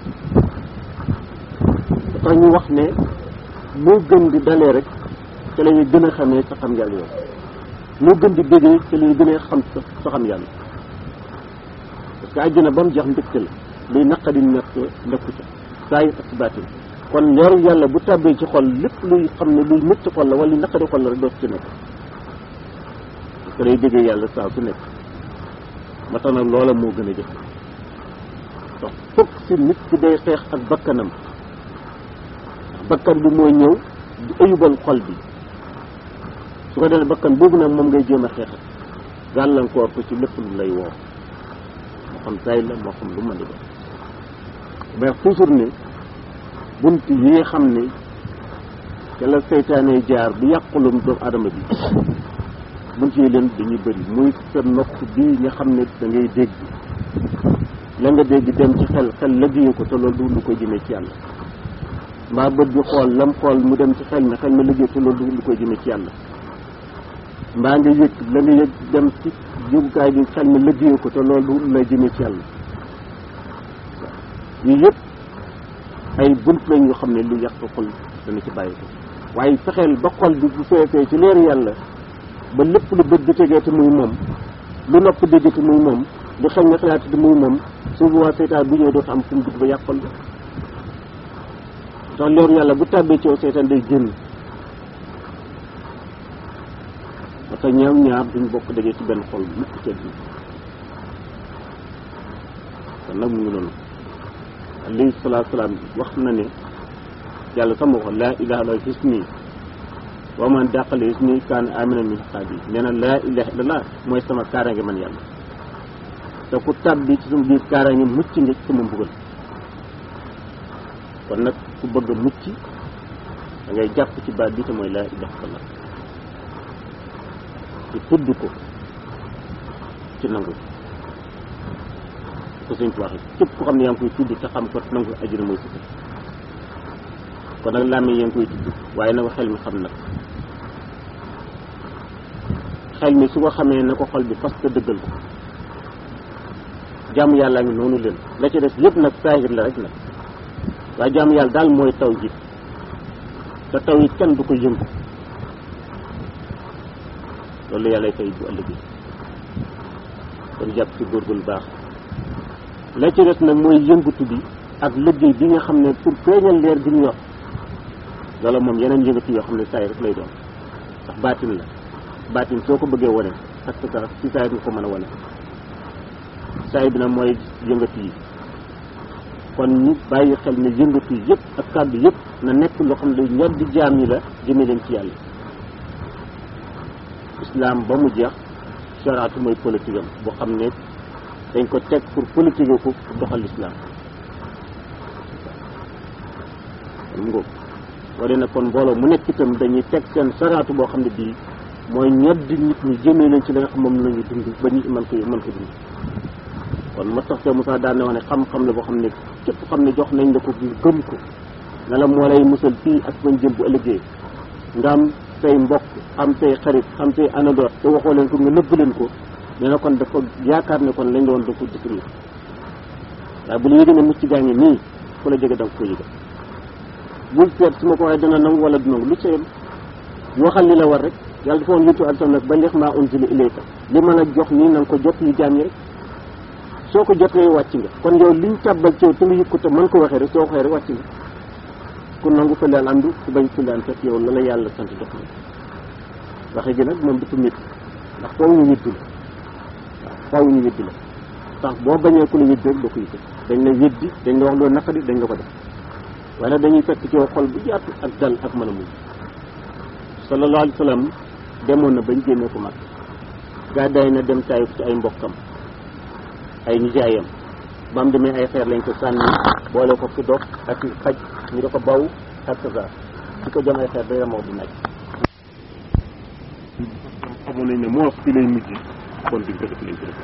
moo tax ñu wax ne moo gën di dalee rek te la ñuy gën a xamee sa xam yàlla yow moo gën di déggee te la ñuy gën a xam sa sa xam yàlla parce que àjjana ba mu jeex mbégte la luy naqadi nekk nekku ca saa yu ak si baatin kon leeru yàlla bu tàbbee ci xol lépp luy xam ne luy métti xol la wala luy naqadi xol la rek dootu ci nekk parce que day déggee yàlla saa su nekk ma tax nag loola moo gën a jëf donc fokk si nit ki day xeex ak bakkanam bakkan bi mooy ñëw di ayubal xol bi su ko defee bakkan boobu nag moom ngay jéem a xeexal gàllankoor ko ci lépp lu lay woo moo xam tay la moo xam lu mën di doon mais toujours ne bunt yi nga xam ne ca la seytaane jaar bi yàqulum doomu adama bi bunt yi leen dañuy bëri muy sa nopp bii nga xam ne da ngay dégg la nga dégg dem ci xel xel liggéeyu ko te loolu du lu koy jëmee ci yàlla mbaa bët bi xool lam xool mu dem ci xel mi xel mi liggéey te loolu du lu koy jëmee ci yàlla mbaa nga yëg la nga yëg dem ci jógukaay bi xel mi liggéeyu ko te loolu du lay jëmee ci yàlla yii yëpp ay bunt lañ yoo xam ne lu yàq xol dana ci bàyyi ko waaye fexeel ba xol bi bu feesee ci leer yàlla ba lépp lu bët di tegee te muy moom lu nopp dégg te muy moom lu xel nga xalaat te muy moom su boobaa seytaan bu ñëwee dootu am fu mu dugg ba yàq xol ba ndax leeru yàlla bu tàbbee ci yow seytaan day génn ba tax ñaar ñaar duñ bokk dajee ci benn xol mukk ci àddina kon nag mu ngi noonu alayhi salaatu salaam wax na ne yàlla sama wax laa ilaha illa hisni wa man dàqale hisni kaana amina min xaabi nee na laa ilaha illallah mooy sama kaaraange man yàlla te ku tàbbi ci sama biir kaaraange mucc nga ci sama mbugal kon nag ku bëgg a mucc da ngay jàpp ci baat bi te mooy laa ilaha illallah ci tudd ko ci nangu ko sëñ ci waxe képp ko xam ne yaa ngi koy tudd te xam ko nangu ajina mooy si kon nag làmmiñ yaa ngi koy tudd waaye nag xel mi xam nag xel mi su ko xamee na ko xol bi fas te dëggal ko jàmm yàlla ngi noonu leen la ci des yëpp nag saahir la rek nag waaye jàmm yàlla daal mooy taw ji te taw it kenn du ko yëngu loolu yàlla fay bu ëllëgee kon jàpp ci góorgóorlu baax la ci des nag mooy yëngatu bi ak liggéey bi nga xam ne pour feeñal leer bi ñu yor loolu moom yeneen yëngatu yoo xam ne saay rek lay doon ndax baatin la baatin soo ko bëggee wane parce que ci saay nga ko mën a wane saay bi nag mooy yëngatu yi kon ñu bàyyi xel ne yëngatu yi yëpp ak kàddu yëpp na nekk loo xam ne ñor di jaam yi la jëme leen ci yàlla islam ba mu jeex sharaatu mooy politique am boo xam ne dañ ko teg pour politique ko pour doxal islam kon ngóob wala nag kon mbooloo mu nekk itam dañuy teg seen sharaatu boo xam ne bii mooy ñoddi nit ñi jëmee leen ci la nga xam moom la ñu dund ba ñu mën ko mën ko dund kon moo tax te Moussa daan na wax ne xam-xam la boo xam ne képp xam ne jox nañ la ko ngir gëm ko ne la moo lay musal fii ak bañ jëm bu ëllëgee nga am say mbokk am say xarit am say anador te waxoo leen ko nga nëbb leen ko nee na kon dafa yaakaar ne kon lañ la woon da ko détruire waaye bu la yëgee ne mucc gaa ngi nii fu la jege da nga ko yëge bul seet su ma ko waxee dina nangu wala du nangu lu seen waxal li la war rek yàlla dafa woon yuntu alsam nag ba leex maa unzila ilayka li ma la jox nii na nga ko jot li jaam yi rek soo ko jotee wàcc nga kon yow liñ tàbbal ci yow te nga yëg ko te mën ko waxee rek soo ko waxee rek wàcc nga ku nangu fële andu ku bañ fële an fekk yow la la yàlla sant jox na waxe gi nag moom dafa métti ndax faaw ñu weddi la waaw faaw ñu weddi la tax boo bañee ku la weddi rek doo ko yëg dañ la weddi dañ la wax loo naqari dañ la ko def waaye nag dañuy fekk ci yow xol bu yaatu ak dal ak mën a muñ sallallahu alayhi wa sallam demoon na bañ génnee ko mag gàddaay na dem taayif ci ay mbokkam ay nijaayam ba mu demee ay xeer lañ ko sànni boole ko fi dox ak xaj ñu da ko baw ak sa di ko jëm ay xeer day moo du nekk xamoon nañ ne moo fi lay mujj kon duñ ko def lañ ko def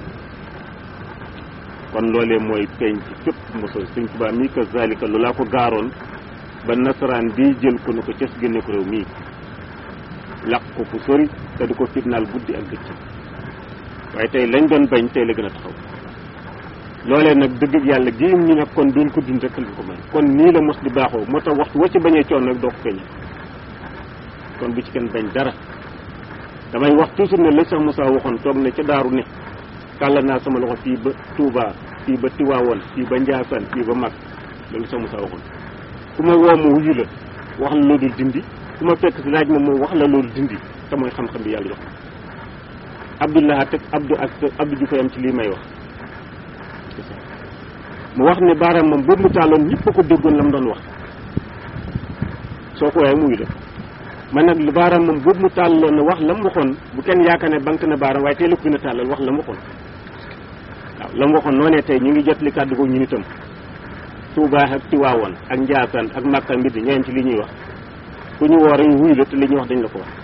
kon loolee mooy feeñ ci képp mosal sëñ Tuubaa mii ka zalika lu laa ko gaaroon ba nasaraan bii jël ko ne ko ces génne ko réew mii laq ko fu sori te di ko fitnaal guddi ak bëccëg waaye tey lañ doon bañ tey la gën a taxaw loolee nag dëgg yàlla gi ñu ne kon duñ ko dund rek lañ ko may kon nii la mos di baaxoo moo tax waxtu wa ci bañee coon rek doo ko feeñal kon bu ci kenn bañ dara damay wax toujours ne la sax Moussa waxoon toog ne ca daaru ne kàlla naa sama loxo fii ba Touba fii ba Tiwaawoon fii ba Njaasaan fii ba Mag loolu sax Moussa waxoon ku ma woo ma wuyu la wax la loolu dindi ku ma fekk si laaj ma moom wax la loolu dindi te mooy xam-xam bi yàlla jox Abdullah ak Abdou ak Abdou Diouf am ci lii may wax mu wax ne baaraam moom boobu mu taaloon ñëpp a ko déggoon la mu doon wax soo ko waaye muy la man nag lu baaraam moom boobu mu tàlloon ne wax la mu waxoon bu kenn yaakaar ne banque na baaraam waaye tey la ko gën a tàllal wax la mu waxoon waaw la mu waxoon noonee tey ñu ngi jot li kàddu ko ñu nitam Touba ak Tiwaawoon ak Njaasaan ak Makka mbir ñeen ci li ñuy wax ku ñu woor ñu wuy la te li ñuy wax dañ la ko wax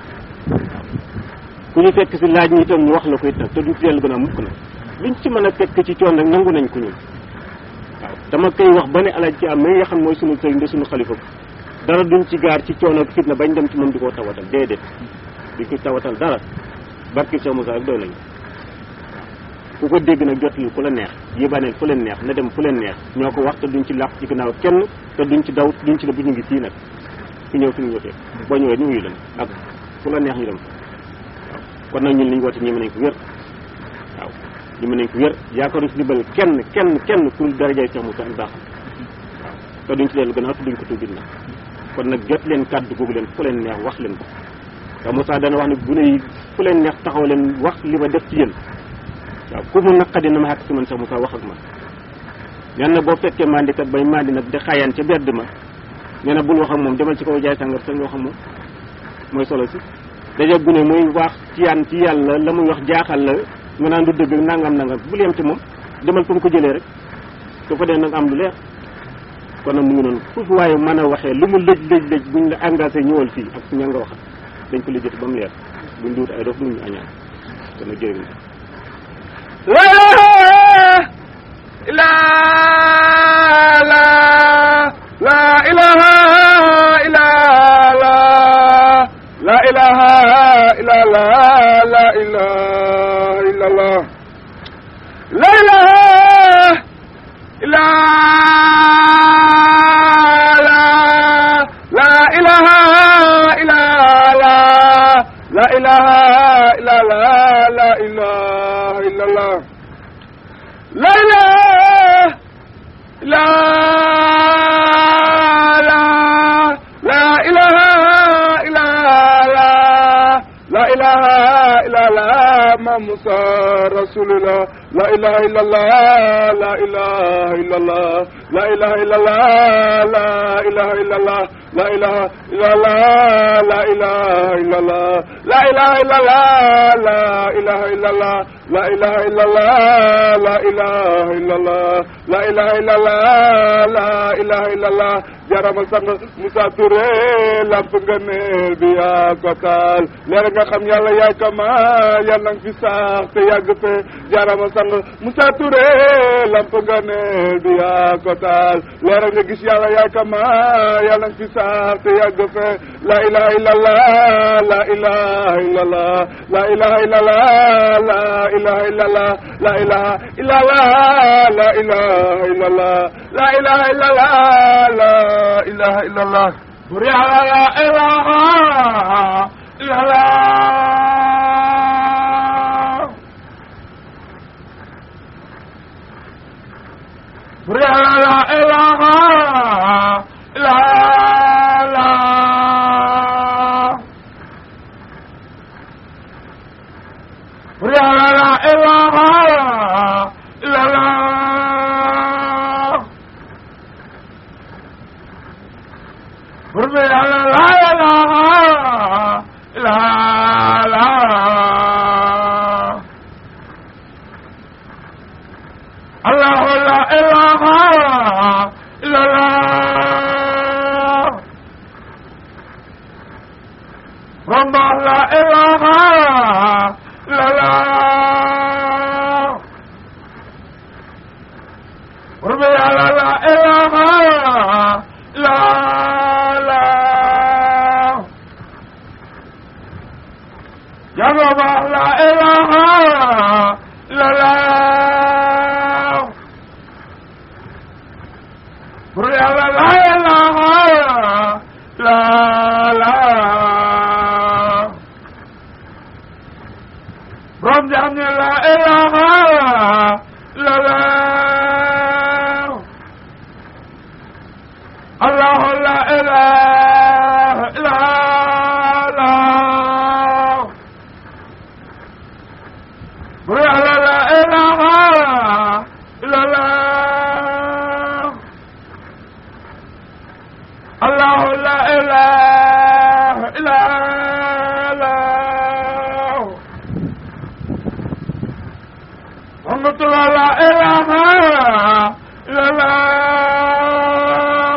ku ñu fekk si laaj ñi itam ñu wax la ko it nag te duñ ci dellu gën a mukk nag luñ ci mën a fekk ci coon rek nangu nañ ko ñun waaw dama koy wax ba ne alaaj ci am mi nga xam mooy sunu sëriñ de sunu xalifa dara duñ ci gaar ci coono ak fitna bañ dem ci moom di ko tawatal déedéet di ko tawatal dara barki Cheikh Moussa rek doy nañu ku ko dégg nag jotul ku la neex yébaaneel fu leen neex na dem fu leen neex ñoo ko wax te duñ ci làq ci gannaaw kenn te duñ ci daw duñ ci ne bu ñu ngi fii nag ku ñëw fi ñu wotee boo ñëwee ñu wuyu leen ak fu la neex ñu dem waaw kon nag ñun li ñu woote ñeme nañ ko wér waaw ñeme nañ ko wér yaakaaruñ ci dimbal kenn kenn kenn pour darajaay Cheikh Moussa ak baaxam waaw te duñ ci dellu gannaaw te duñ ko tuubit nag kon nag jot leen kàddu googu leen fu leen neex wax leen ko te Moussa dana wax ne bu ne fu leen neex taxaw leen wax li ma def ci yéen waaw ku mu naqadi na ma xàq si man sax Moussa wax ak man nee na boo fekkee mandikat bay mandi nag di xayaan ca bedd ma nee na bul wax ak moom demal ci kaw jaay sàngar sa nga wax ak moom mooy solo si daje gu ne muy wax ci yaan ci yàlla la muy wax jaaxal la nga naan du dëgg nangam nangam bul yem ci moom demal fa mu ko jëlee rek su fa dee nag am lu leer kon nag mu ngi noonu foofu waaye mën a waxee lu mu lëj lëj lëj buñ la engagé ñëwal fii ak ña nga waxal dañ ko lijjati ba mu leer buñ duut ay dof buñ ñu añaan kon nag jërëjëf la ilaha la la ilaha إله إلا الله لا إله إلا لا لا إله إلا لا لا إله إلا لا لا إله إلا الله لا إله لا لا لا إله إلا لا لا إله إلا لا محمد رسول الله لا إله إلا الله لا إله إلا الله لا إله إلا الله لا إله إلا الله لا إله إلا الله لا إله إلا الله لا إله إلا الله لا إله إلا الله لا إله إلا الله لا إله إلا الله لا إله إلا الله لا إله إلا الله jaramal sang Moussa Touré lamp nga neel bi yaa ko taal leer nga xam yàlla yaay kama yàlla nga fi sax te yàgg fe jaramal sang Moussa Touré lamp nga neel bi yaa ko taal leer nga gis yàlla yaay kama yàlla nga fi sax te yàgg fe la ilaha illallah la ilaha illallah la ilaha illallah la ilaha illallah la ilaha illallah la ilaha illallah la ilaha illallah la ilaha illallah bur yàlla la ilaha illallah bur yàlla la ilaha illallah bur yàlla la ilaha illallah bur bi yàlla la ilaha illallah allahu la ilaha illallah ramba la ilaha illallah bur bi yàlla la ilaha illallah ya ramba la ilaha illallah bur yàlla la ilaha illallah borom jaam ñi la ilaha illallah allahu la ilaha illallah bur yàlla la ilaha illallah allahu la ilaha illallah Alhamdulillah la ilaha illallah